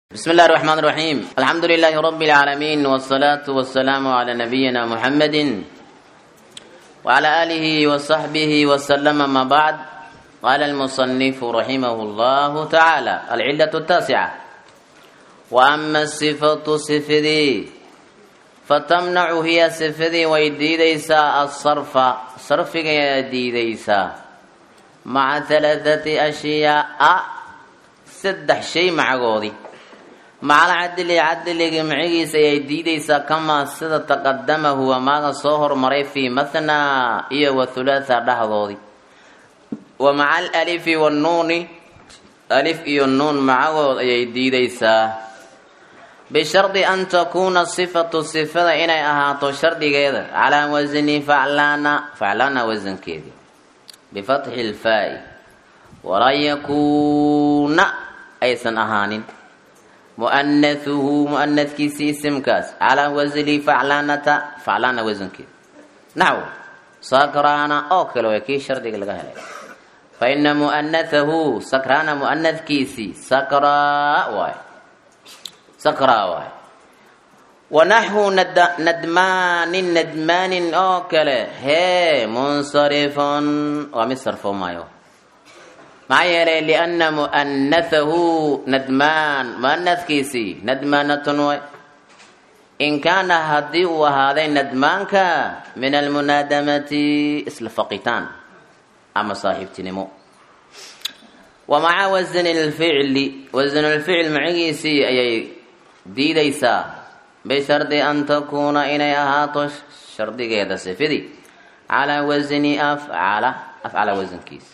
بسم الله الرحمن الرحيم الحمد لله رب العالمين والصلاة والسلام على نبينا محمد وعلى آله وصحبه وسلم ما بعد قال المصنف رحمه الله تعالى العلة التاسعة وأما الصفة صفدي فتمنع هي صفدي ويديديسا الصرف صرف يديديسا مع ثلاثة أشياء سدح شيء مع قوضي macal cadli cadliga micigiisa ayay diidaysaa kamaa sida taqadama huwa maaga soo hormaray fii mathnaa iyo wa hulaatha dhexdoodii wa maca alalifi wannuuni alif iyo nuun macagood ayay diidaysaa bishardi an takuuna sifatu sifada inay ahaato shardigeeda calaa wasni faclaana faclaana wasankeedii bifatxi lfaa'i walaa yakuuna aysan ahaanin muanahuhu muanadkiisii isimkaas calaa wasli faclaanata faclaana wasankeeda naxw sakraana oo kale waa kii shardiga laga helay fa ina muanahahu sakraana muanadkiisii sakraa waay sakraa waay wanaxwu nadmaanin nadmaanin oo kale hee munsarifun waa mid sarfoomaayo maxaa yeelay lianna mu'anahahu nadmaan mu'anadkiisii nadmaanatun way in kaana haddii uu ahaaday nadmaanka min almunaadamati isla faqitaan ama saaxiibtinimo wa maca wasni lficli wasnulficl macigiisii ayay diidaysaa bishardi an takuuna inay ahaato shardigeeda sifidii calaa wasni afcala afcala wasankiisa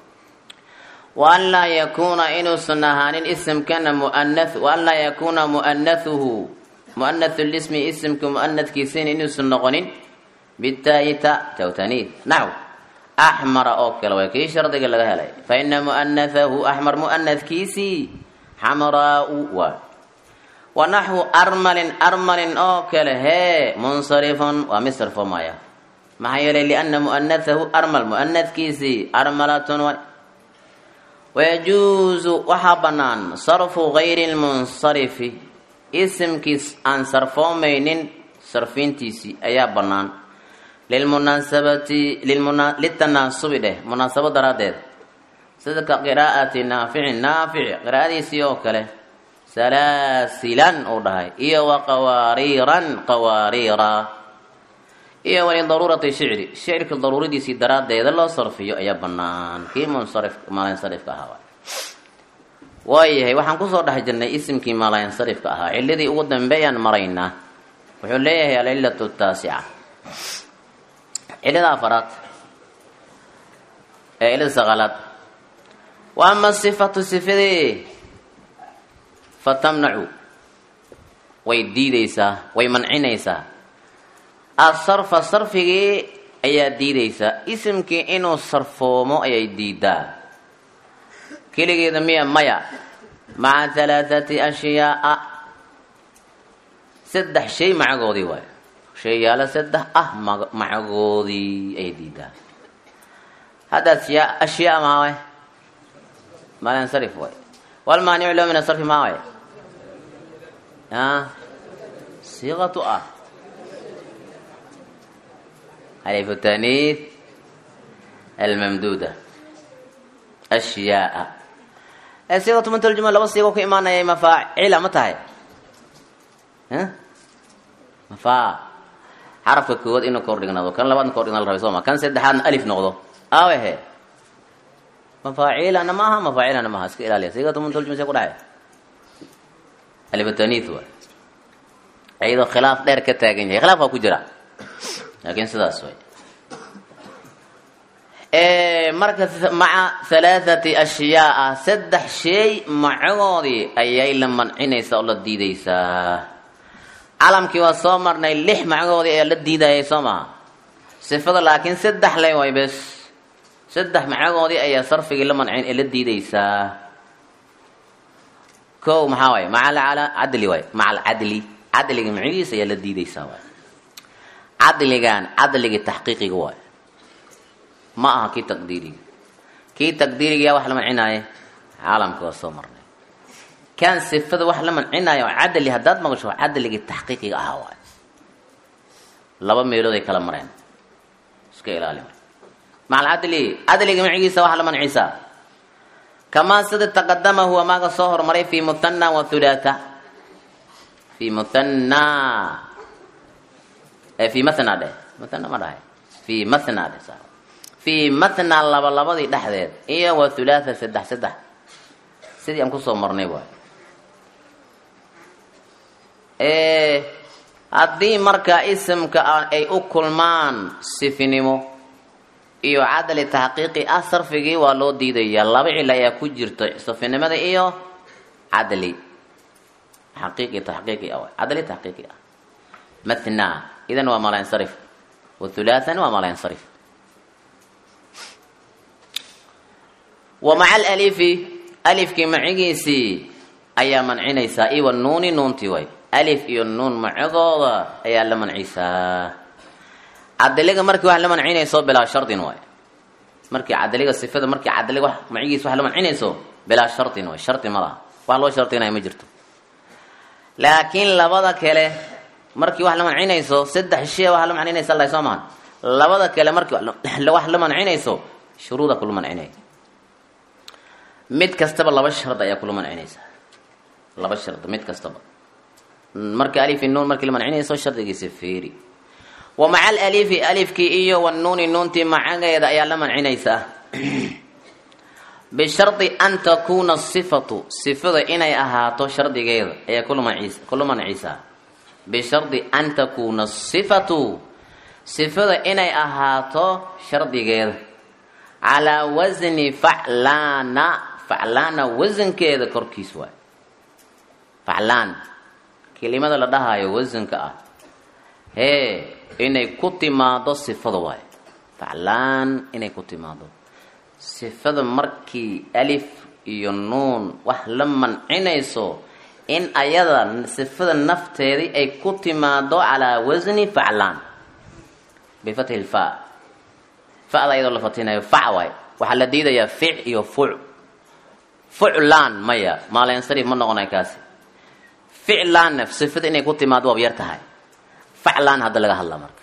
waan laa yakuuna inuusan ahaanin isimkana muana waan laa yakuuna mu'anahuhu mu'anahu lismi isimka mu'anadkiisina inuusan noqonin bitaaita tawtaniid naxw axmara oo kale waa kii shardiga laga helay fa ina mu'anahahu axmar mu'anadkiisii xamraau waa wa naxwu armalin armalin oo kale hee munsarifun waa mid sarfoomaya maxaa yeelay liana mu'anahahu armal mu'anadkiisii armalatun waa wayajuusu waxaa bannaan sarfu gayri lmunsarifi isimkiis aan sarfoomaynin sarfiintiisii ayaa bannaan lilmunaasabati litanaasubi dheh munaasabo daraaddeed sida ka qiraa'ati naaficin naafici qiraa'adiisii oo kale salaasilan uu dhahay iyo wa qawaariiran qawaariira iyo walidaruurati shicri shicirka daruuradiisii daraaddeeda loo sarfiyo ayaa bannaan kii munsarif maalansarifka ahaa waayahay waxaan kusoo dhex jirnay isimkii maalansarifka ahaa ciladii ugu dambeeyaan maraynaa wuxuu leeyahay alcilatu taasica cilada afaraad ee cilada saqaalaad wa ama sifatu sifadee fatamnacu way diidaysaa way mancinaysaa asarfa sarfigii ayaa diidaysaa isimkii inuu sarfoomo ayay diidaa keligeeda miya maya maca halaathati ashyaaa saddex shay macagoodii waay shayyaalo saddex ah macagoodii ayay diidaa hadda asyaa ashyaa maa way malansarif waay walmaanicu loo min asarfi maa way siiqatu ah ألف التانيث الممدودة أشياء صيغة من ترجمة لو صيغة كإيمانا يا مفاعل متى ها مفاعل حرف كود إنه كوردين نضو كان لبعض كوردين الرئيس ما كان سدحان ألف نغضو آوه هي مفاعيل أنا ماها مفاعيل أنا ماها اسكي إلالي صيغة من ترجمة سيقول هاي ألف التانيث هو أيضا خلاف دير كتاقين خلاف أكو جرا laakiin sidaas way marka maca halaathati ashyaaa saddex shay macagoodii ayay la mancinaysaa oo la diidaysaa calamkii waa soo marnay lix macagoodii ayaa la diidayay soo maha sifada laakiin saddex le way bes saddex macagoodii ayaa sarfigii la mancin ee la diidaysaa ko maxaa waay maca cadli waay maca alcadli cadliga macigiisa ayaa la diidaysaa waay cadligan cadligii taxqiiqiga waay ma aha kii taqdiiriga kii taqdiirigayaa wax la mancinaaye caalamka waa soo marnay kan sifada wax la mancinayo cadli haddaad maqasho cadligii taxqiiqiga ahaa waay laba meelood ay kala mareen iska ilaali maca alcadli cadliga macigiisa waxa la mancisaa kamaa sida taqadama huwa maaga soo hormaray fi muthana wa thulaatha fi muthana fi mathna dheh mathna ma dhahay fi mathna dheh sa fi mathna laba labadii dhexdeed iyo wa thulaatha saddex saddex sidii aan kusoo marnay waay haddii marka isimka ay u kulmaan sifinimo iyo cadali taxqiiqi ah sarfigii waa loo diidaya laba cil ayaa ku jirta sifinimada iyo cadli xaqiiqi taxqiiqi ah cadli taxqiiqi ah mathna idan waa malansarif wa thulaathan waa malansarif wa maca alalifi alifkii macigiisii ayaa mancinaysaa iwa nuuni nuuntii way alif iyo nuun macadooda ayaa la mancisaa cadaliga markii wax la mancinayso bilaa shardin waay markii cadaliga sifada markii cadaliga wax macigiisa wax la mancinayso bilaa shardin waay shardi ma laha wax loo shardinaya ma jirto laakiin labada kale markii wax la mancinayso saddex shee wax la mancinaysa la soo mahan labada kale markii wax la mancinayso shuruuda kula mancinaya mid kastaba laba shard ayaa kula mancinaysa laba shard mid kastaba marka alif nuun markii la mancinayso shardigiisa feeri wa maca alalifi alifkii iyo wanuuni nuuntii macageeda ayaa la mancinaysaa bishardi an takuuna sifatu sifada inay ahaato shardigeeda ayaa kula mancisaa bishardi an takuuna sifatu sifada inay ahaato shardigeeda calaa wasni faclaana faclaana wasankeeda korkiis waay faclaan kelimada la dhahayo wasanka ah hee inay ku timaado sifada waayo faclaan inay ku timaado sifada markii alif iyo nuun wax la mancinayso in ayada sifada nafteedii ay ku timaado calaa wasni faclaan bifathi lfa fada iyadoo la fatinayo fac waay waxaa la diidayaa fic iyo fuc fuclaan maya maaleensarif ma noqonay kaasi ficlaanna sifada inay ku timaado waab yar tahay faclaan hadda laga hadlaa marka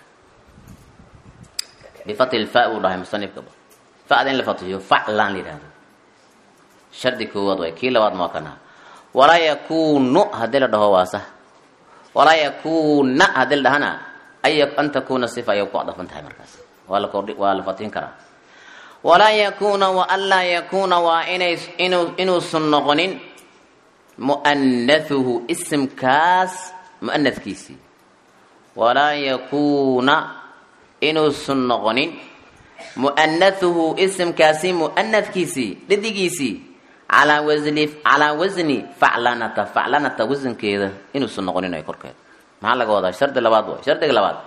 bifati lfa buu dhahay musanifkaba fada in la fatiyo faclaan la yihahdo shardi koowaad waay kii labaad maa kana walaa yakunu haddii la dhaho waa sax walaa yakuna haddii la dhahana ay an takuna sifa ayay ku adafan tahay markaas waa la kordhi waa la fatin karaa walaa yakuna wa an laa yakuna waa inay inu inuusan noqonin mu'anathuhu isimkaas mu'anadkiisii walaa yakuuna inuusan noqonin mu'anathuhu isimkaasi mu'anadkiisii dhidigiisii calaa wasni calaa wasni faclanata faclanata wasankeeda inuusan noqonin ay korkeeda maxaa laga wadaa shardi labaad waay shardiga labaad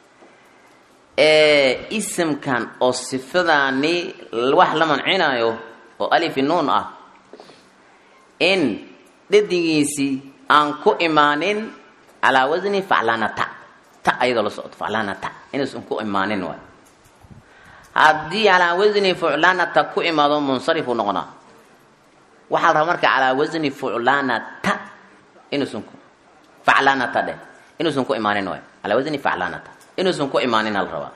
ee isimkan oo sifadaani wax la mancinayo oo alifi nuun ah in dhedigiisii aan ku imaanin calaa wasni faclanata ta ayadoo la socdo faclanata inuusan ku imaanin waay haddii calaa wasni fuclanata ku imaado munsarifuu noqonaa waxaa la rabaa marka calaa wasni fuclanata inuusan ku faclanata dheh inuusan ku imaanin waay calaa wasni faclanata inuusan ku imaanin la rabaa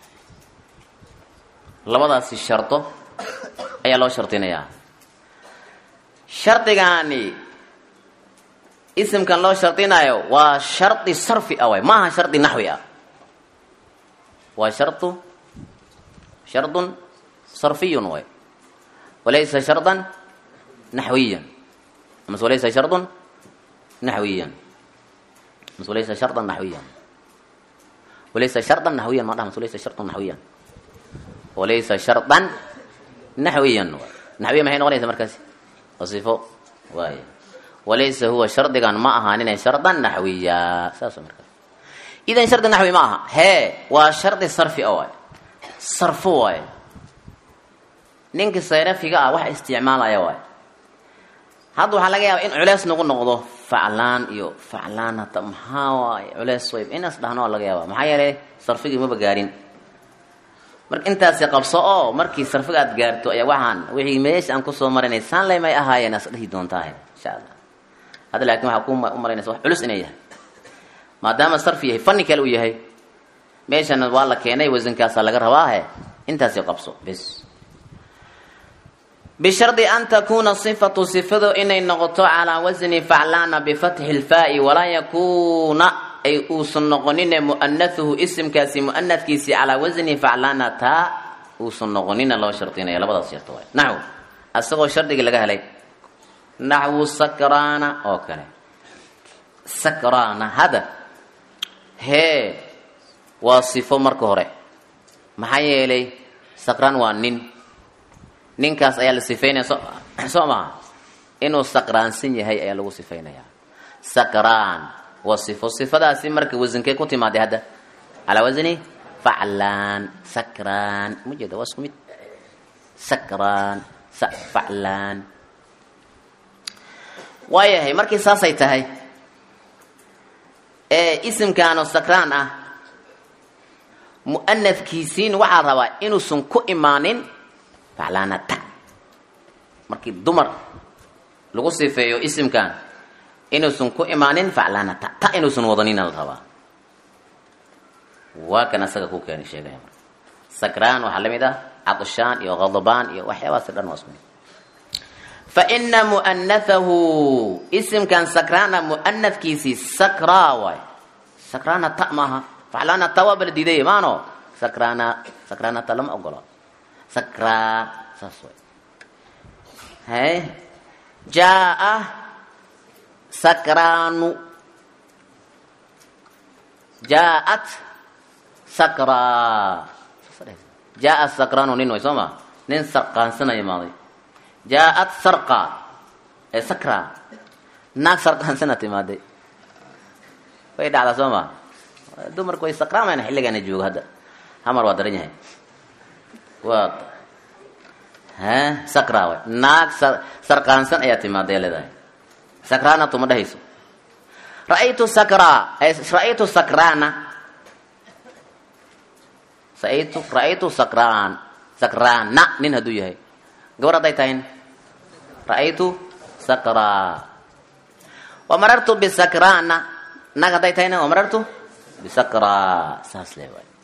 labadaasi shardo ayaa loo shardinayaa shardigaani isimkan loo shardinayo waa shardi sarfi ah waay maaha shardi naxwi ah waa shardu shardun sarfiyun waay walaysa shardan naxwiyan amase walaysa shardun naxwiyan amase walaysa shardan naxwiyan walaysa shardan naxwiyan ma dhaha mase walaysa shardan naxwiyan walaysa shardan naxwiyan waay naxwiya maxay noqonaysa markaasi waa sifo waay walaysa huwa shardigan ma ahaaninay shardan naxwiya saas markaas idan shardi naxwi ma aha hee waa shardi sarfi a waay sarfo waay ninka sayrafiga ah wax isticmaalaya waay hadda waxaa laga yaaba in culeys nagu noqdo faclaan iyo faclaanata maxaa waay culeys way inaas dhahno waa laga yaaba maxaa yeelay sarfigii maba gaarin marka intaasi qabso oo markii sarfiga aad gaarto ayaa waxaan wixii meesha aan kusoo marinay saanley may ahaayeen as dhihi doontaa insha allah hadda laakiin waxaa ku umalaynaysa wax culus inay yahay maadaama sarfi yahay fanni kale uu yahay meeshana waa la keenay wasankaasaa laga rabaahe intaasi qabso bes bishardi an takuuna sifatu sifadu inay noqoto calaa wasni faclaana bifatxi lfaa'i walaa yakuuna ay uusan noqonine mu'anahuhu isimkaasi mu'anadkiisi calaa wasni faclaana taa uusan noqonina loo shardinaya labadaas sharto waay naxw asagoo shardigii laga helay naxwu sakraana oo kale sakraana hadda hee waa sifo marka hore maxaa yeelay sakraan waa nin ninkaas ayaa la sifeynaya so soo maha inuu sakraansan yahay ayaa lagu sifeynayaa sakraan waa sifo sifadaasi marka wasankee ku timaaday hadda calaa wasni faclaan sakraan ma jeeda waa isku mid sakraan faclaan waayahay markii saasay tahay ee isimkaano sakraan ah mu'anadkiisiin waxaa rabaa inuusan ku imaanin faclaanata markii dumar lagu sifeeyo isimkan inuusan ku imaanin faclaanata ta inuusan wadanina la rabaa waa kan asaga ku keeni sheegaya marka sakraan waxaa la mid ah cadshaan iyo khadbaan iyo waxyaabahaas dhan waa isku mid faina mu'anahahu isimkan sakraana mu'anadkiisii sakraa waay sakraana ta maaha faclaana ta waa bala diiday maano sakraana sakraana ta lama ogolo sakraa saas way hay jaa sakraanu jaaat sakraa jaa sakraanu nin way soo ma nin sarqaansana imaaday jaaat sarqa ee sakra naag sarqaansana timaaday way dhacdaa soo ma dumarku way sakraamayna xilligaana joogo hadda hamar waa daran yahay waa ha sakra way naag sarqaansan ayaa timaaday leedahay sakraana tuma dhehayso ra'aytu sakra ra'aytu sakraana ra'aytu ra'aytu sakraan sakraana nin hadduu yahay gabar hadday tahayn ra'aytu sakraa wamarartu bisakraana naag hadday tahayna wamarartu bisakraa saas le waay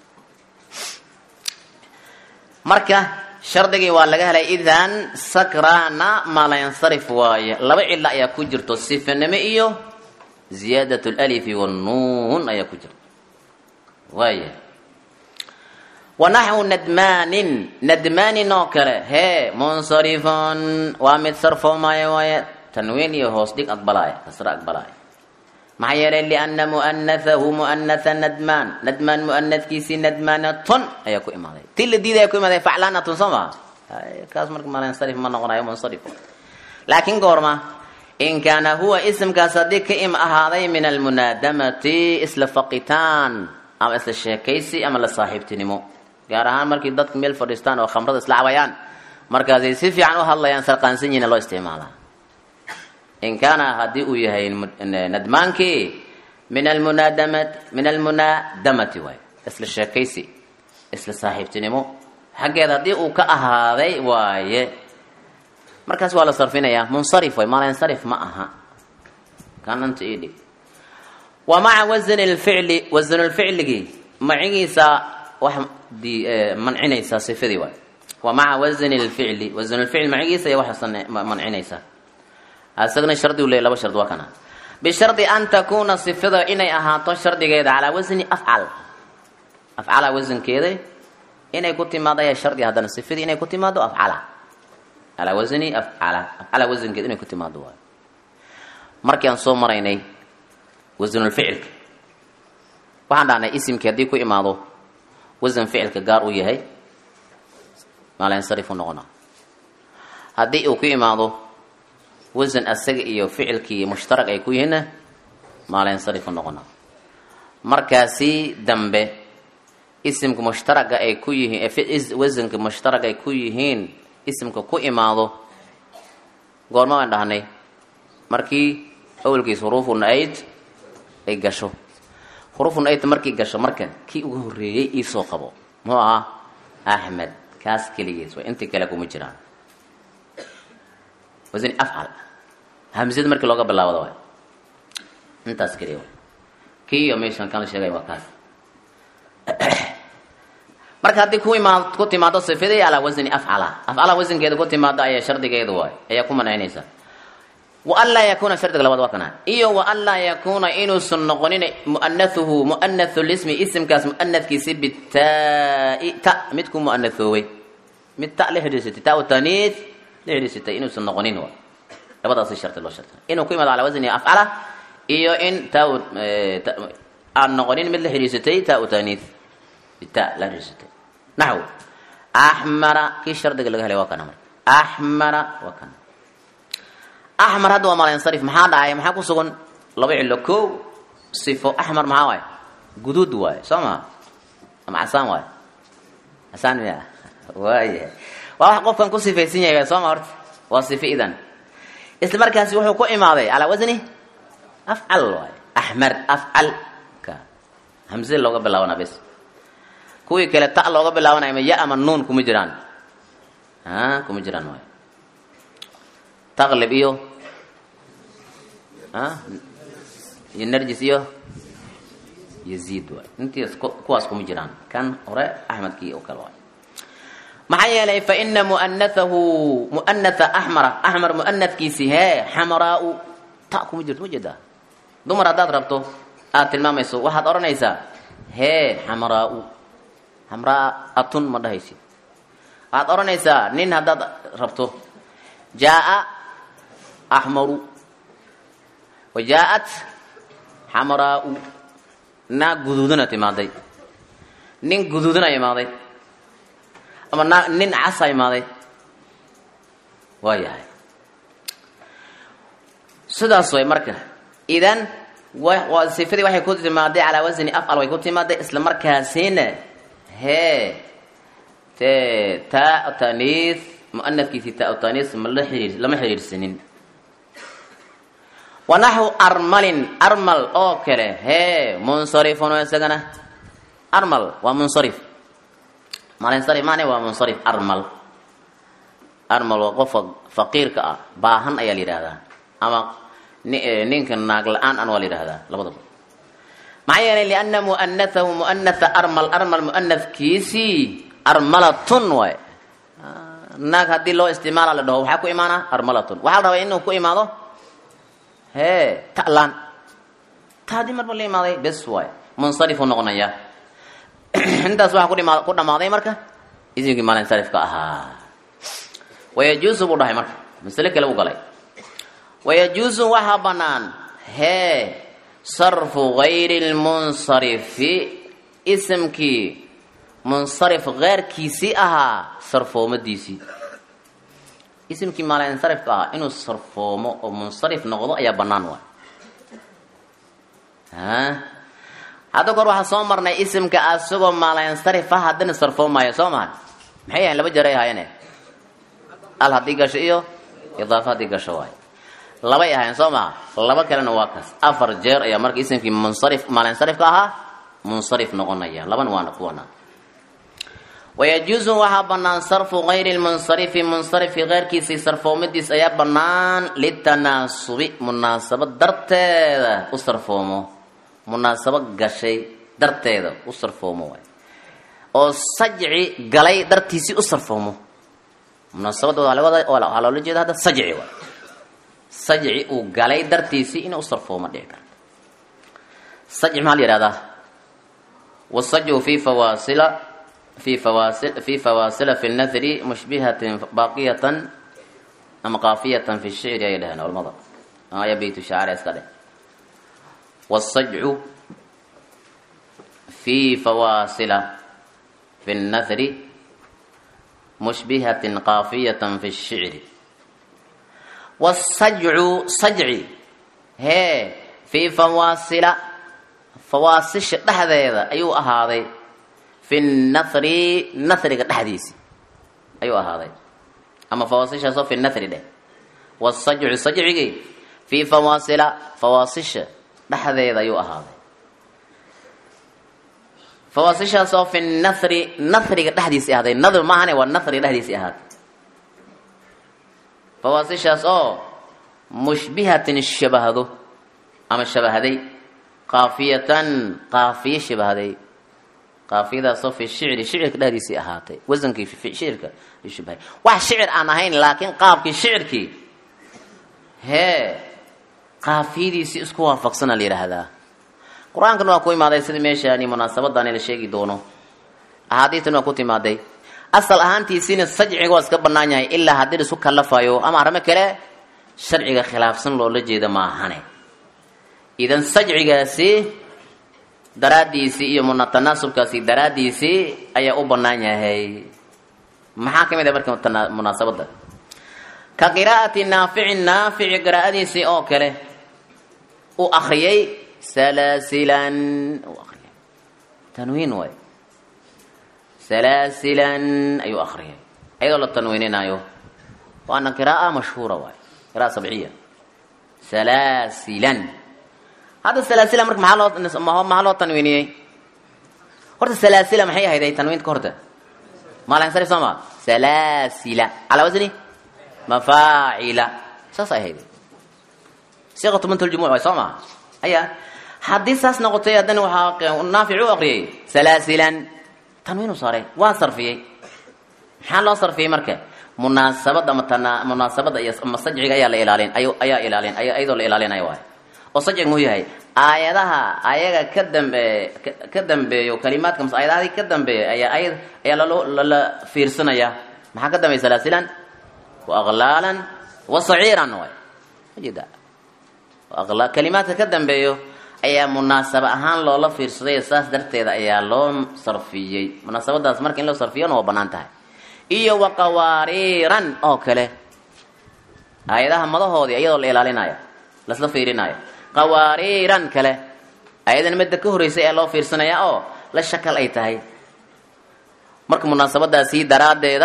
marka shardigii waa laga helay idan sakraana maalayansarif waaye laba cilo ayaa ku jirto sifanimo iyo ziyaadat lalifi wannuun ayaa ku jirto waaya wanaxwu nadmaanin nadmaanin oo kale hee munsarifon waa mid sarfoomaayo waaye tanwiin iyo hoos dhig aqbalaaya kasre aqbalaaya maxaa yeelay liana mu'anahahu mu'anaha nadmaan nadmaan mu'anadkiisii nadmaanatun ayaa ku imaaday ti la diidaya ku imaaday faclaanatun soo maa kaas marka malansarif ma noqonayo munsarif laakiin goorma in kaana huwa isimkaas haddii ka im ahaaday min almunaadamati isla faqitaan ama isla sheekaysi ama la saaxiibtinimo gaar ahaan markii dadku meel fadhiistaan oo khamrada isla cabayaan markaasay si fiican u hadlayaan sarqaansan yihiin loo isticmaalaa in kaana haddii uu yahay nadmaankii min almunaadamat min almunaadamati waay isla sheekaysi isla saaxiibtinimo xaggeed haddii uu ka ahaaday waaye markaas waa la sarfinayaa munsarif way maalansarif ma aha kananta ii dhig wa maca wasni lficli wasnulficligii macigiisa wax mancinaysaa sifadii waay wa maca wasni lficli wasnulficli macigiisa iyo wax mancinaysaa isagana shardi u leey laba shard waa kana bishardi an takuuna sifada inay ahaato shardigeeda calaa wasni afcal afcala wasankeeda inay ku timaado ayaa shardi haddana sifadii inay ku timaado afcala calaa wasni afcala afcala wasankeeda inay ku timaado waay markii aan soo maraynay wasanulficilka waxaan dhahnay isimkii haddii ku imaado wasan ficilka gaar uu yahay maalansarifu noqona haddii uu ku imaado wasan asaga iyo ficilkii mushtarag ay ku yihiinna maalansarifu noqona markaasi dambe isimka mushtaraga ay ku yihiin wasanka mushtarag ay ku yihiin isimka ku imaado goorma baan dhahnay markii awalkiis huruufu na-ayd ay gasho huruufu na-ayd markii gasho marka kii ugu horreeyey iisoo qabo muxuu ahaa axmed kaas keligiis way intii kale kuma jiraan wasni afcal hamsada markii looga bilaawada waay intaas keliya waay kiiyo meeshan kan la sheegay waa kaas marka haddii ku imaad ku timaado sifadii alaa wasni afcala afcala wasankeeda ku timaado ayaa shardigeedu waay ayaa ku manaynaysa wa an laa yakuuna shardiga labaad waa kana iyo wa an laa yakuuna inuusan noqonin mu'anathuhu mu'anathu lismi isimkaas mu'anadkiisi bitaa ta mid ku mu'anathoowey mid ta la xidhiirsatay ta taniis la xidhiirsatay inuusan noqonin waay labadaasi shardi loo shardi inuu ku imaado alaa wasni afcala iyo in ta aan noqonin mid la xidhiirsatay ta taniis bita la xidhiirsatay naxw axmara kii shardiga laga helay waa kana marka axmara waa kana axmar hadda waa malansarif maxaa dhacay maxaa ku sugan laba cilo ko sifo axmar maxaa waay guduud waay soo maa ama casaan waay casaan miya waaya waa wax qofkan ku sifaysan yahay soo ma horta waa sifo idan isla markaasi wuxuu ku imaaday calaa wasni afcal waay axmar afcal ka hamse looga bilaabana bes kuwii kale ta looga bilaabanaya ma ya ama nuun kuma jiraan a kuma jiraan waay taqlib iyo iyo narjis iyo yaziid waay intiis kuwaas kuma jiraan kan hore axmedkii oo kale waay maxaa yeelay fa ina mu'anathahu mu'anatha axmara axmar mu'anadkiisi hee xamaraau ta kuma jirto ma jeedaa dumar haddaad rabto aad tilmaamayso waxaad odhanaysaa hee xamaraau xamraatun ma dhahaysid waxaad odhanaysaa nin haddaad rabto jaaa axmaru wa jaa-at xamraau naag guduudana timaaday nin guduudana imaaday ama naa nin casa imaaday waa yahay sidaas way marka idan waa sifadii waxay ku timaaday calaa wasni afcal way ku timaaday isla markaasina hee te taa taniis mu'anadkiisii taa taniis mala xiriir lama xiriirsanin wanaxu armalin armal oo kale hee munsarifun isagana armal waa munsarif malinsarif maane waa munsarif armal armal waa qofka faqiirka ah baahan ayaa la yidhahdaa ama ninka naag la-aan an waa la yidhahdaa labadaba maxaa yeelay liana mu'anathahu mu'anatha armal armal mu'anadkiisii armalatun waay naag haddii loo isticmaala la dhaho waxaa ku imaana armalatun waxaa la rabaa inuu ku imaado hee ta'laan ta haddii marba la imaaday bes waay munsarifuu noqonaya intaas waxaa kudhima ku dhammaaday marka isimkii maalinsarifka ahaa wayajuusu buu dhahay marka masale kale u galay wayajuusu waxaa bannaan hee sarfu gayri lmunsarifi isimkii munsarif keyrkiisii ahaa sarfoomadiisii isimkii maalinsarifka ahaa inuu sarfoomo oo munsarif noqdo ayaa bannaan waay hadda kor waxaa soo marnay isimka asagoo maalinsarifa haddana sarfoomaayo soo maha maxay yahayn laba jeray ahaayene al haddii gasho iyo idaafa haddii gasho waay labay ahayn soo maha laba kalena waa kaas afar jeer ayaa marka isimkii munsarif maalinsarifka ahaa munsarif noqonaya laban waana kuwana wayajuusu waxaa bannaan sarfu gayri lmunsarifi munsarifki keyrkiisii sarfoomadiis ayaa bannaan litanaasubi munaasabad darteeda u sarfoomo munaasabo gashay darteeda u sarfoomo waay oo sajci galay dartiisii u sarfoomo munaasabadda waxaa loola jeeda hadda sajci waay sajci uu galay dartiisii inuu u sarfoomo dhici karta sajci maxaa la yihahdaa wasajcu fi fawaasila fi fawaasil fi fawaasila fi nadri mushbihatin baaqiyatan ama qaafiyatan fi shicri ayay dhaheen culamada aya beytu shaacir iska dheh والصجع في فواصل في النثر مشبهة قافية في الشعر والصجع صجعي هي في فواصل فواصل دحديدا ايو اهادي في النثر نثر دحديسي ايو اهادي اما فواصل شاسو في النثر ده والصجع صجعي في فواصل فواصل dhexdeeda ayuu ahaaday fawaasishaas oo fi nahri nahriga dhexdiisii ahaaday nadr maahane waa nahriga dhexdiisii ahaaday fawaasishaas oo mushbihatin shabahdo ama shabahday qaafiyatan qaafiye shabahday qaafiyadaasoo fi shicri shicirka dhexdiisii ahaatay wasankii shicirka shabahay wax shicir aan ahayn laakiin qaabkii shicirkii hee qaafiyadiisii isku waafaqsana la yidhaahdaa qur-aankan waa ku imaaday sida meeshaani munaasabadani la sheegi doono axaadiistan waa ku timaaday asal ahaantiisiina sajciga waa iska bannaan yahay ilaa haddii la isu kallafayo ama arrimo kale sharciga khilaafsan loola jeeda maahane idan sajcigaasi daraaddiisii iyo munatanaasubkaasi daraaddiisii ayaa u bannaan yahay maxaa ka mid ah marka munaasabadda ka qiraa'ati naaficin naafici qiraa'adiisii oo kale uu akriyay salaasilan uu akriyay tanwiin waay salaasilan ayuu akriyay ayadoo la tanwiininayo waana qira'a mashhuura waay qira'a sabciya salaasilan hadda salaasila marka maxaa loo maxaa loo tanwiiniyey horta salaasila maxay ahayday tanwiinta ka horta maalansarif soo ma salaasila calaa wasni mafaacila saas ay ahayday siiqatu mantaljumuc waay soo maha aya haddii saas noqotay haddana waxaa naafic u aqriyay salaasilan tanwiinu saaray waa sarfiyey maxaa loo sarfiyey marka munaasabad ama tana munaasabada iyo ama sajciga ayaa la ilaalin ay ayaa ilaalin ayadoo la ilaalinaya waay oo sajciga muxuu yahay aayadaha ayaga ka dambe ka dambeeyo kalimaadka mas aayadahadii ka dambeeya ayaa ayad ayaa lalo lala fiirsanaya maxaa ka dambeeya salaasilan wa aqlaalan wa saciiran waay majeeda kalimaadka ka dambeeyo ayaa munaasaba ahaan loola fiirsaday saas darteeda ayaa loo sarfiyey munaasabadaas marka in loo sarfiyona waa banaan tahay iyo wa qawaariiran oo kale aayadaha madahoodii iyadoo la ilaalinayo lasla fiirinayo qawaariiran kale ayadan midda ka horreysay ee loo fiirsanaya oo la shakal ay tahay marka munaasabadaasi daraaddeeda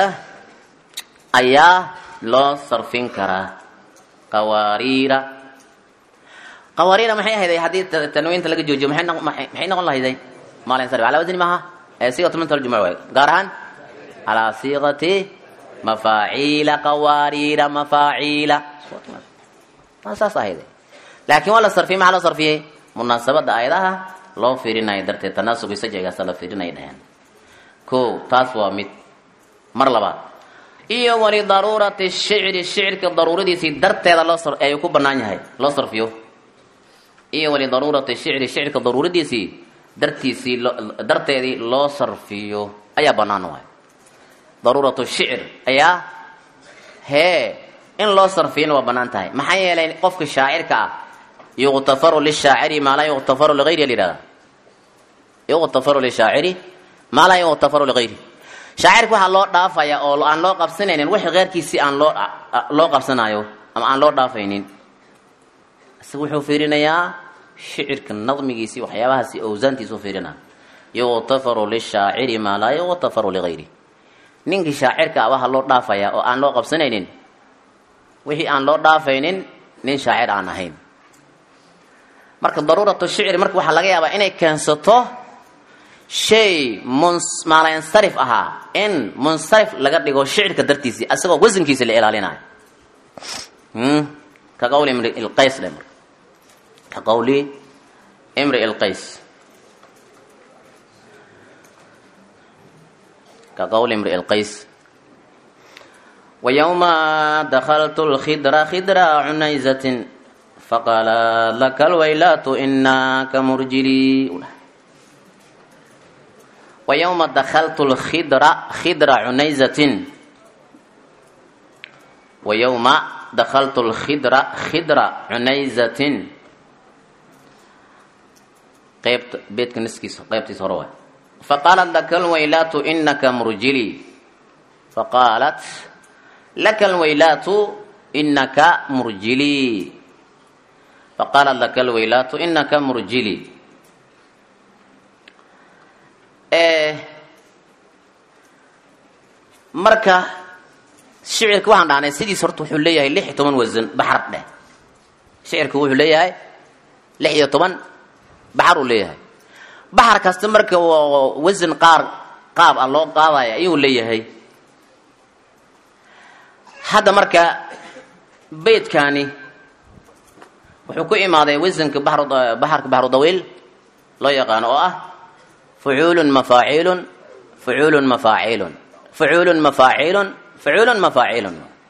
ayaa loo sarfin karaa qawaariira qawaariira maxay ahayday haddii tanwiinta laga joojiyo maxay maxay noqon lahayday maalin sarif calaa wasni maaha ee siiqatu minta aljumuc waay gaar ahaan calaa siiqati mafaaciila qawaariira mafaaciila saas ahayday laakiin waa la sarfiyey maxaa loo sarfiyey munaasabada aayadaha loo fiirinayo darteed tanaasugi sajcigaasa la fiirinaya dhaheen ko taas waa mid mar labaad iyo walidaruurati shicri shicirka daruuradiisii darteeda loo ayuu ku banaan yahay loo sarfiyo iyo walidaruurati shicri shicirka daruuradiisii dartiisii darteedii loo sarfiyo ayaa banaan waay daruuratu shicr ayaa hee in loo sarfiyona waa banaan tahay maxaa yeelay qofka shaacirka ah yuqtafaru lishaaciri maa laa yuqtafaru ligayri layihahda yuqtafaru lishaaciri maa laa yuqtafaru ligayri shaacirka waxaa loo dhaafaya oo aan loo qabsanaynin wixii keyrkiisii aan loo loo qabsanayo ama aan loo dhaafaynin isaga wuxuu fiirinayaa shicirka nadmigiisii waxyaabahaasi awsaantiisuu fiirinaa yuqtafaru lishaaciri maa laa yuqtafaru ligayri ninkii shaacirka ah waxaa loo dhaafaya oo aan loo qabsanaynin wixii aan loo dhaafaynin nin shaacir aan ahayn marka daruuratu shicri marka waxaa laga yaabaa inay keensato shay mumaalansarif ahaa in munsarif laga dhigo shicirka dartiisii asagoo wasankiisa la ilaalinayo ka qawli imri ilqays dhe marka ka qawli imri ilqays ka qawli imri ilqays ويوم دخلت الخدر خدر عنيزة فقال لك الويلات إنك مرجلي ويوم دخلت الخدر خدر عنيزة ويوم دخلت الخدر خدر عنيزة قيبت بيتك نسكيس قيبتي سروة فقالت لك الويلات إنك مرجلي فقالت لك الويلات إنك مرجلي فقالت لك الويلات إنك مرجلي marka shicirka waxaan dhahnay sidiis horta wuxuu leeyahay lix iyo toban wasan baxar dheh shicirka wuxuu leeyahay lix iyo toban baxar uu leeyahay baxar kasta marka wasan qaar qaab ah loo qaadaya ayuu leeyahay hadda marka beydkaani wuxuu ku imaaday wasanka baxarka baxru dawiil loo yaqaano oo ah fucuulun mafaaciilun fucuulun mafaaciilun fucuulun mafaaciilun fucuulun mafaaciilun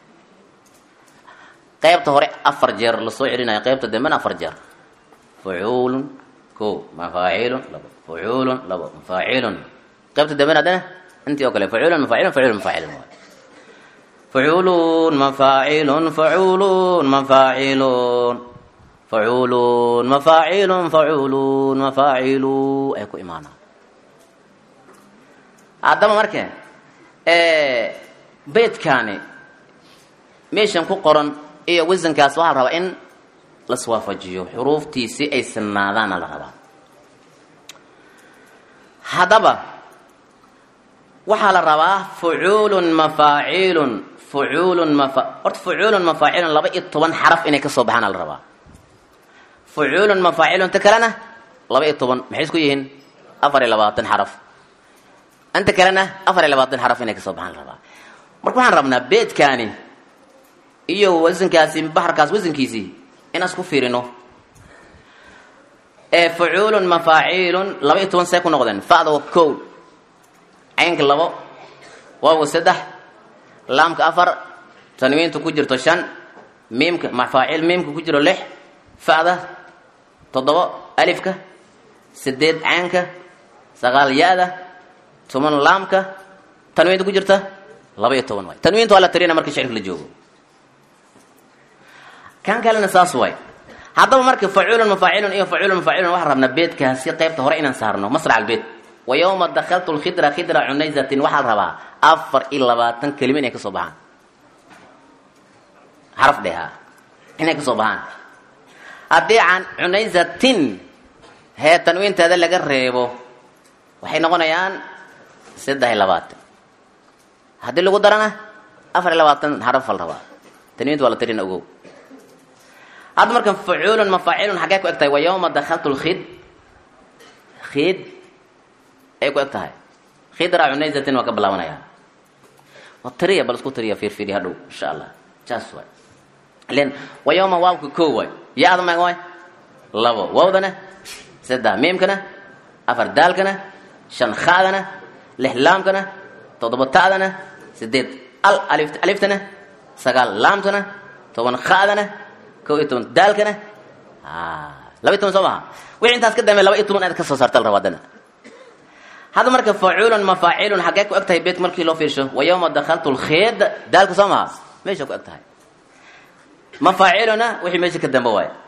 qaybta hore afar jeer lasoo celinayo qaybta dambena afar jeer fucuulun ko mafaaciilun labo fucuulun labo mafaaciilun qaybta dambena haddana intii oo kale fucuulun mafaaciilun fucuulun mafaaciilun fucuulun mafaaciilun fucuulun mafaaciilun facuulun mafaacilun facuulun mafaacilu ay ku imaanaa haddaba marka beydkaani meeshan ku qoran iyo wasankaas waxaa la rabaa in laswaafajiyo xuruuftiisi ay sinaadaana la rabaa haddaba waxaa la rabaa fucuulun mafaacilun fucuulun mafa horta fucuulun mafaacilun laba iyo toban xaraf inay kasoo baxaana la rabaa fucuulun mafaacilun ta kalena laba iyo toban maxay isku yihiin afar iyo labaatan xaraf inta kalena afar iyo labaatan xaraf inay kasoo baxaan la rabaa marka waxaan rabnaa beedkaani iyo wasankaasi baxarkaas wasankiisii inaan isku fiirino ee fucuulun mafaacilun laba iyo toban see ku noqdeen fa'da waa kow caynka labo waawga saddex laamka afar tanwiinta ku jirto shan miimka mafaacil miimka ku jiro lix fa'da toddobo alifka sideed caynka sagaal ya-da toban laamka tanwiinta ku jirta laba iyo toban waay tanwiinta waa la tirina marka shicirka la joogo kan kalena saas waay haddaba marka facuulun mafaacilun iyo facuulun mafaacilun waxaan rabnaa beedkaasi qaybta hore inaan saarno masrac albeed wa yowma dakaltu lkhidra khidra cunayzatin waxaa la rabaa afar iyo labaatan kelima inay kasoo baxaan xaraf dheha inay kasoo baxaan haddii can cunayzatin hee tanwiinteeda laga reebo waxay noqonayaan saddex iyo labaatan haddii lagu darana afar iyo labaatan xaraf al rabaa tanwiinta waa la tirina ogow hadda markan facuulun mafaacilun xaggee ku eg tahay wa yowma dakaltu lkhid khid ay ku eg tahay khidra cunayzatin waa ka bilaabanaya waa tiriya bal isku tiriya fiirfiiri hadhow insha allah jaas waay len wa yowma waawka koo waay ya-da mag waay labo waawdana saddex miimkana afar daalkana shan khaadana lix laamkana toddoba ta'dana sideed al alif aliftana sagaal laamtana toban khaadana kow iyo toban daalkana laba iyo toban soo maha wixii intaas ka dambe laba iyo toban aad ka soo saarta la raba haddana hadda marka facuulun mafaacilun xaggee ku eg tahay beet markii loo fiirsho wa yowma dakaltu lkheed daalka soo maha meesha ku eg tahay mafaaciluna wixii meesha ka dambe waay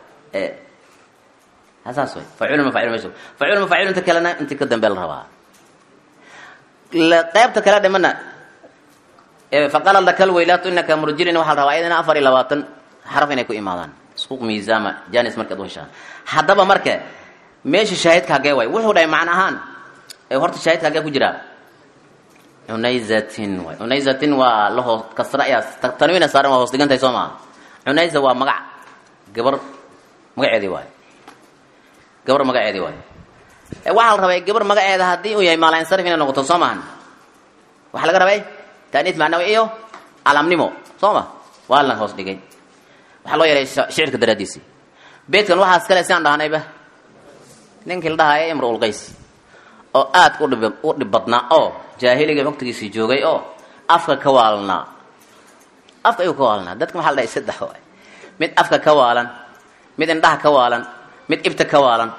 saas way facuulun mafaacilun meesha facuulun mafaacilun inta kalena intii ka dambe la rabaa qaybta kale dhimana faqala lakal weylaatu inaka murjilin waxaa la rabaa iyadana afar iyo labaatan xaraf inay ku imaadaan isku miisaama janis markaad u heshaan haddaba marka meesha shaahidka hagee waay wuxuu dhahay macna ahaan horta shaahidka hagee ku jiraa cunayzatin waay cunayzatin waa la hoos kasra ayaa tanwiina saaran waa hoos dhigantahay soo maha cunayza waa magac gabar magaceedii waay gabar magaceedii waay waxaa la rabay gabar magaceeda haddii uu yahay maalansarif inay noqoto soo maahan waxaa laga rabay taaniis macnawi iyo calamnimo soo ma waa la hoos dhigay waxaa loo yeelay shicirka daraadiisii beedkan waxaas kale siaan dhahnayba ninkii la dhahaya imruul qays oo aad u dhib u dhib badnaa oo jaahiliga waqtigiisii joogay oo afka ka waalnaa afka ayuu ka waalnaa dadka maxaa la dhahay saddex waay mid afka ka waalan mid indhaha ka waalan mid ibta ka waalan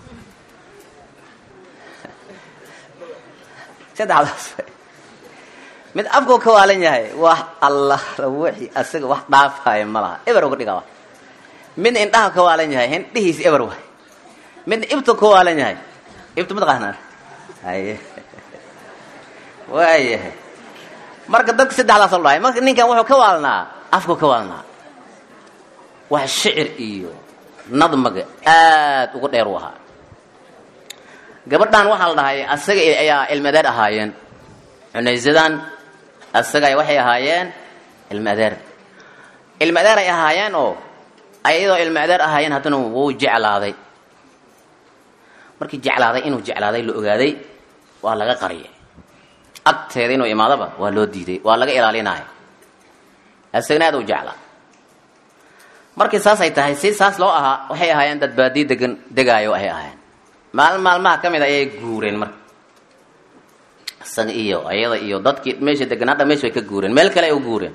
saddexdaas mid afkuu ka waalan yahay wax allah wixii asaga wax dhaafaya ma laha eber uga dhigaa midna indhaha ka waalan yahay hindhihiisi eber waay midna ibtu ka waalan yahay ibtu mataqaanaa haye waayahay marka dadka saddexdaas lo dhahay marka ninkan wuxuu ka waalnaa afkuu ka waalnaa wax shicir iyo nadmaga aad uga dheer u ahaa gabadhan waxaa la dhahay asaga ayaa ilmadeer ahaayeen cunaysadan asaga waxay ahaayeen ilmadeer ilmadeer ay ahaayeen oo ayadoo ilmadeer ahaayeen haddana wuu jeclaaday markii jeclaaday inuu jeclaaday la ogaaday waa laga qariyay agteeda inuu imaadaba waa loo diiday waa laga ilaalinaya asagana aad u jeclaa markii saas ay tahay si saas loo ahaa waxay ahaayeen dad baadiye degan degaayo ay ahaayeen maalin maalmaha ka mid ayay guureen marka isaga iyo ayada iyo dadkii meesha degan hadha meesha way ka guureen meel kale ay u guureen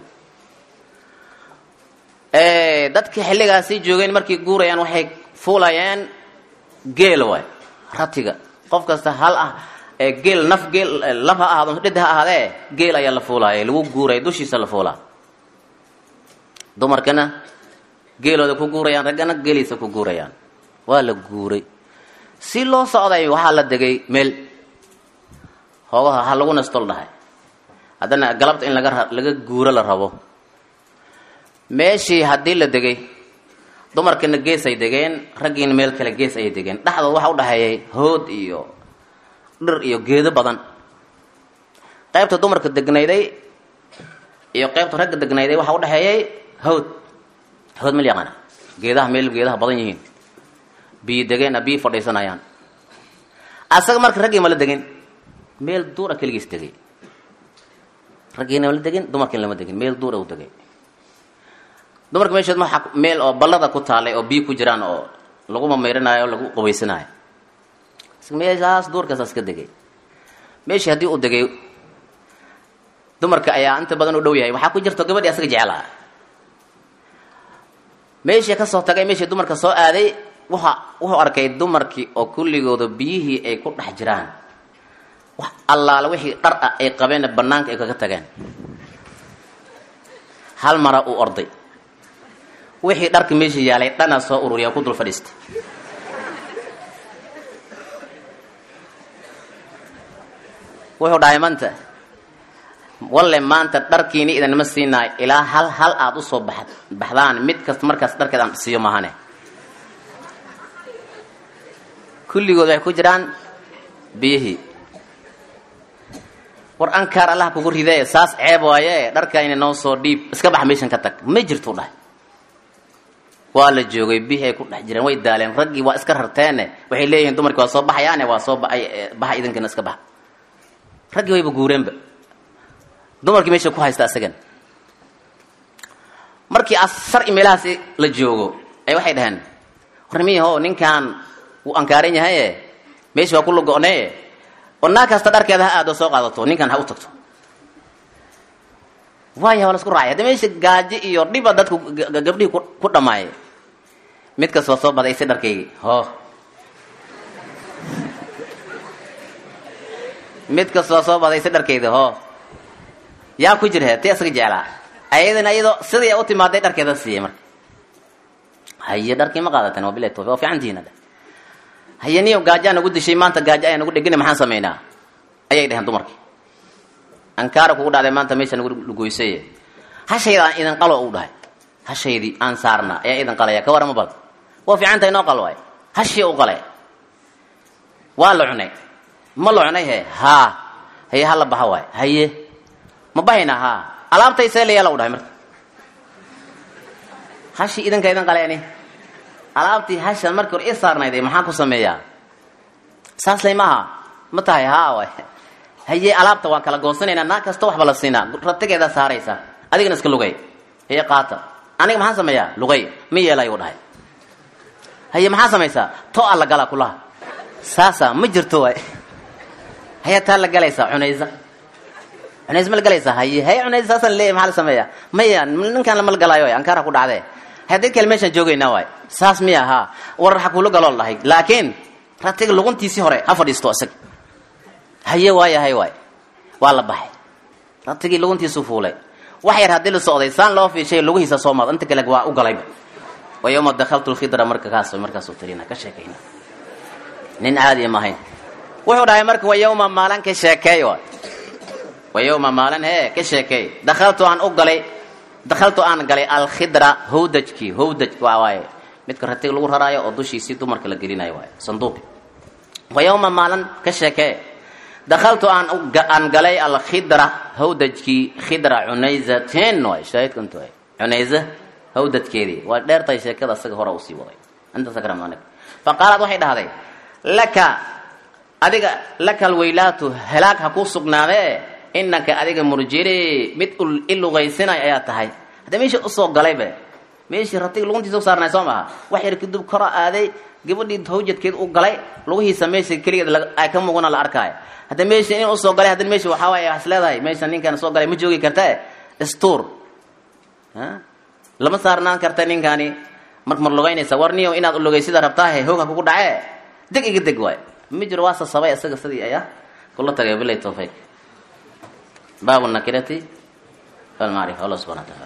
dadkii xilligaasi joogeen markay guurayaan waxay fuulayeen geel waay ratiga qof kasta hal ah geel naf geel lab ha ahaado dhid ha ahaadee geel ayaa la fuulaaya lagu guuraya dushiisa la fuulaa dumarkana geelooda ku guurayaan raggana geeliisa ku guurayaan waa la guuray si loo socday waxaa la degay meel hoogaha ha lagu nastol dhahay haddana galabta in laga laga guuro la rabo meeshii haddii la degay dumarkana gees ay degeen raggiina meel kale gees ayay degeen dhexdood waxa u dhexeeyay hood iyo dhir iyo geedo badan qaybta dumarka degnayday iyo qaybta ragga degnayday waxa u dhexeeyay hawd hawd meel yaqaana geedaha meel geedaha badan yihiin biyo degeen biyo fadhiisanayaan asaga marka raggii ma la degin meel duura keligiis degay raggiina ma la degin dumarkiina lama degin meel duura u degay dumarka meeshood ma meel oo ballada ku taalay oo biyo ku jiraan oo lagu mamayranaayo o lagu qabaysanaayo meeshaas duurkaasaas ka degay meeshii haddii uu degay dumarka ayaa inta badan u dhow yahay waxaa ku jirto gabadhii asaga jeclaa meeshii kasoo tagay meeshii dumarka soo aaday wuxa wuxuu arkay dumarkii oo kulligooda biyihii ay ku dhex jiraan wax allaala wixii dhar ah ay qabeenna banaanka ay kaga tageen hal mara uu orday wixii dharka meesha yaalay dhana soo ururiya ku dul fadhiistay wuxuu dhahay maanta walle maanta dharkiini idanma siinaayo ilaa hal hal aada usoo ba baxdaan mid kasta markaas dharkeed aan siiyo mahane kulligood waxay ku jiraan biyihii war ankaar allah kugu ridee saas ceeb waaye dharkayna noo soo dhiib iska bax meeshan ka tag ma jirtuu dhahay waa la joogay biyihii ay ku dhex jireen way daaleen raggii waa iska rarteene waxay leeyihiin dumarkii waa soo baxayaane waa soo baxay baxa idinkana iska baxa raggii wayba guureenba dumarkii meesha ku haysta asagan markii asar i meelahaas la joogo ay waxay dhaheen warnimiyaho ninkan wuu ankaaran yahaye meesha waa ku lago-nee oo naa kasta dharkeeda ha aado soo qaadato ninkan ha u tagto waaya waa la isku raacay hadda meesha gaajo iyo dhiba dadku gabdhihii ku dhamaayay mid kas waa soo baday si dharkaygii ho mid kas waa soo baday si dharkayda ho yaa ku jirhe ti isaga jeclaa ayadana iyadoo sidii u timaaday dharkeeda siiyey marka haye dharkii ma qaadateen waa bilahi tawfiq waa fiicantihiin hadda haye niyo gaajo aan nagu dishay maanta gaajo ayaa nagu dhegina maxaan samaynaa ayay dheheen dumarkii ankaara kugu dhacday maanta meesha nagu lugoysay hashayda aan idin qalo u dhahay hashaydii aan saarna ayaa idin qalaya ka warama bal waa fiican tahay noo qal waay hashii u qalay waa la cunay ma la cunay he haa haye hala baxa waay haye ma bahaynaa haa alaabtay see layaala u dhahay marka hashii idinka idin qaleeni alaabtii hashan markii hore i saarnayday maxaan ku sameeyaa saas lay maaha ma tahay haa waay haye alaabta waan kala goosanaynaa naa kasta waxba la siinaa ratigeedaa saaraysa adigana iska lugay haye qaata aniga maxaan sameeyaa lugay ma yeelay u dhahay haye maxaa samaysaa to a la galaa kulaha saasa ma jirto waay haye taa la galaysaa cunaysa cunays ma la galaysaa haye haye cunays saasaan leeyahy maxaa la sameeyaa maya ninkaan lama la galaayo waay ankaara ku dhacdee haddii kale meeshaan joogaynaa waay saas miya haa war ha kuula galool dhahay laakiin ratiga luguntiisii hore ha fadhiisto isaga haye waaya hay waay waa la baxay ratigii luguntiisu fuulay wax yar haddii la socday saan loo fiishay lugihiisa soo maad inta kale waa u galayba wa yawma dakhaltu lkhidra marka kaas markaasuu tirina ka sheekayna nin caadiya ma ahayn wuxuu dhahay marka wa yawma maalin ka sheekeey waay wa yawma maalin hee ka sheekeey dakhaltu aan u galay dakhaltu aan galay alkhidra howdajkii howdaj waa waaye midka ratiga lagu raraayo oo dushiisii dumarka la gelinayo waaye sanduuqi wa yawma maalin ka sheekee dakhaltu aan aan galay alkhidra hawdajkii khidra cunayzatin waay shaahidkantu waay cunayza hawdadkeedii waa dheertahay sheekada isaga hore usii waday inta sakram aniga fa qaalad waxay dhahday laka adiga laka alweylaatu helaag ha kuu sugnaadee inaka adiga murjiri mid i lugaysinayo ayaa tahay hadda meesha usoo galaybe meeshii ratiga luguntiisa u saarnay soo maaha wax yar kadib kora aaday gabadhii hawjadkeed u galay lugihiisa meesha keligeed ay ka muuqana la arkaayo hadda meesha in usoo galay haddana meesha waxaa waay is leedahay meesha ninkan soo galay ma joogi kartae stuur lama saarnaan karta ninkaani mar mar lugaynaysa war niyo inaad ulugay sida rabtaahe hoogha kugu dhacee deg iga deg waay ma jiro waa sasabay isaga sidii ayaa kula tagay bilay tawfiiq baabu nakirati walmacrifa allah subhana wa taala